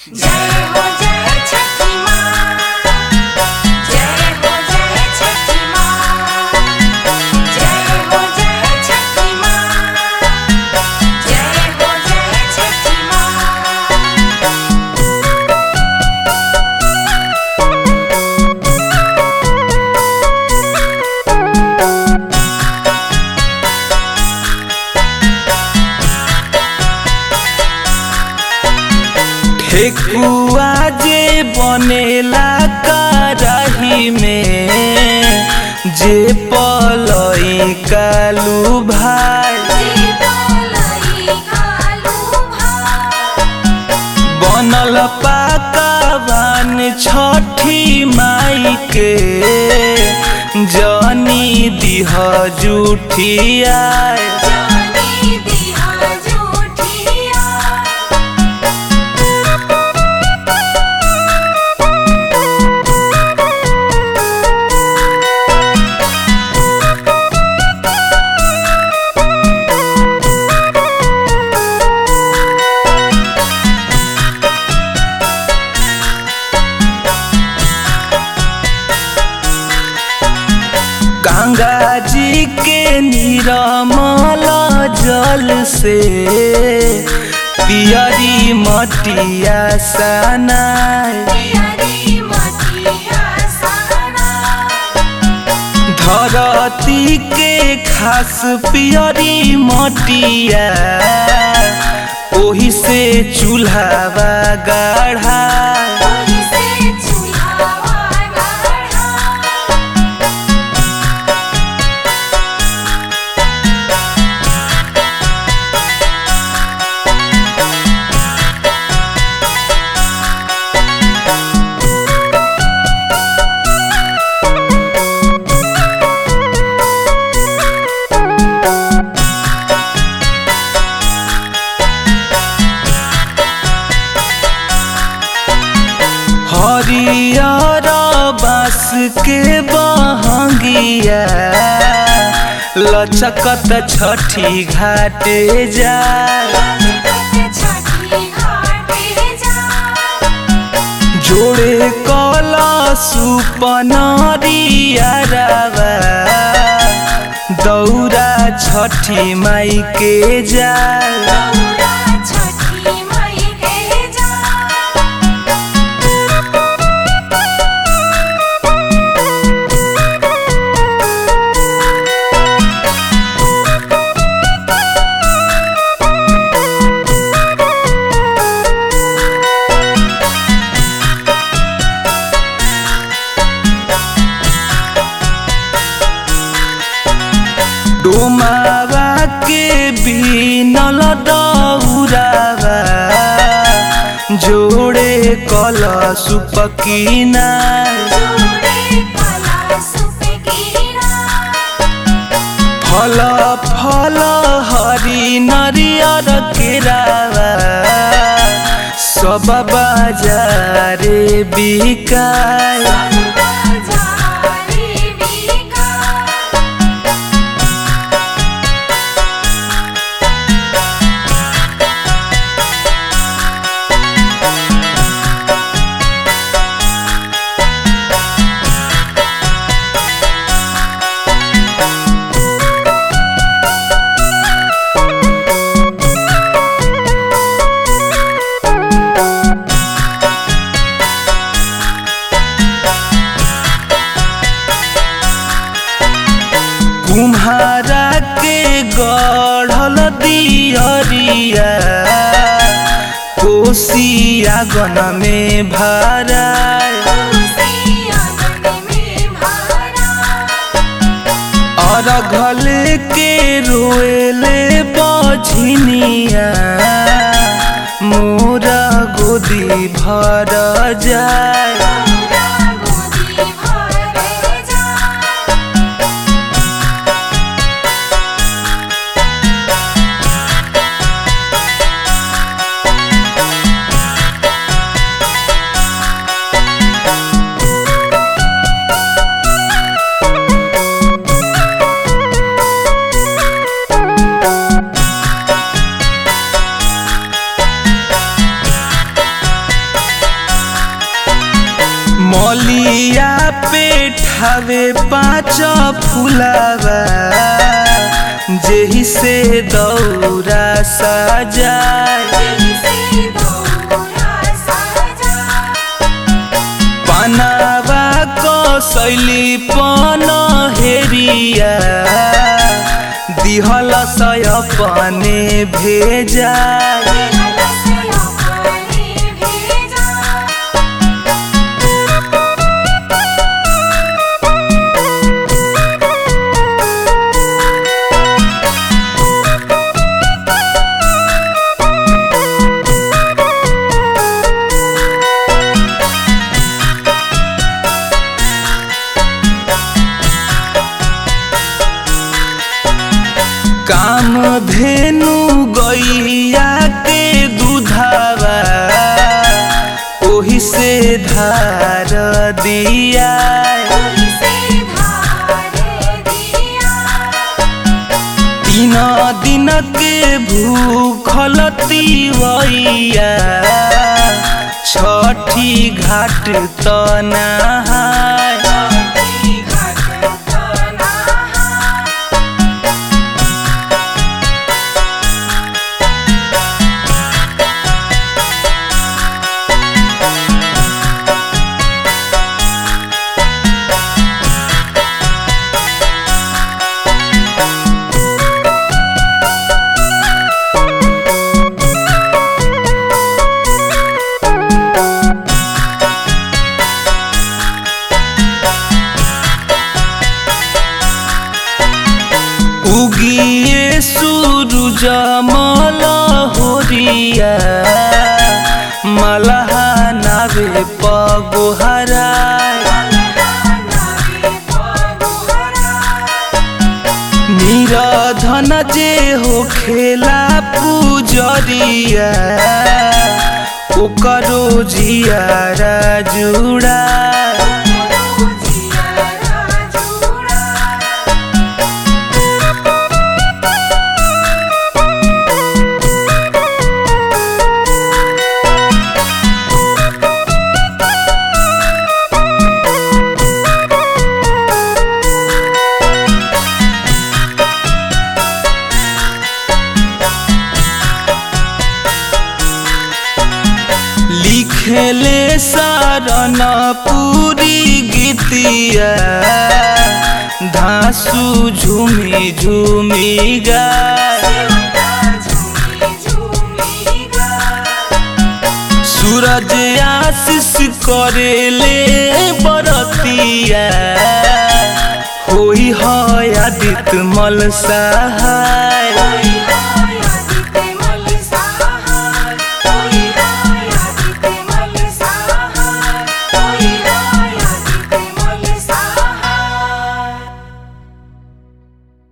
जय हो जय छठी माँ जय हो जय छठी माँ जय हो जय छठी माँ जय हो जय छठी माँ ठेकुआ जे बनेला कराही में जे पलई कालू भाई जी बोलई कालू भाई बनल पाकावान छठी माई के जनी दिह जुठिया जानी दिया झूठिया गंगा जी के निरमल जल से पियरी मटिया सनाय पियरी मटिया सना धरती के खास पियरी मटिया ओही से चूल्हावा गाढ़ा ओही से चूल्हावा गढ़ा हरियर बास के बहंगिया लचकत छठी घाटे जाय छठी घाटे जा जोड़े कला सुपनरिया दौरा छठी माई के जाय गौरा छठी मई के जा डोमावा के बीनल दौरावा जोड़े कल सुपकीना जोड़े कला सुप कीरा फल फल हरी नरियर केरावा सब बाजारे बिकाय बाजारी बिका कुम्हारा के गढ़ल दियरिया कोसिया गन में भराय खुशी आंगन में भरा अरघल के रोएले बझनिया मोरा गोदी भर जाय गौरा गोदी भरे जा रे मलिया पे ठावे पाँच फुलावा जेही से दौरा सजाए पनावा कसैली पन हेरिया दिहल सय पने भेजा काम धेनु गैया के दूधावा ओही से धार दिया तीन दिन के भूखल तिवैया छठी घाट तनाहाय उगिए सूरज मल होरिया मलहा नावे पगोहरा निरधन जे हो खेला पूजरिया ओकरो जियारा जुड़ा लिखले सारन पूरी गीतिया धासु झूमी झूमी गाय सूरज आशीष करेले बरतिया होई है आदित्य मल सहाय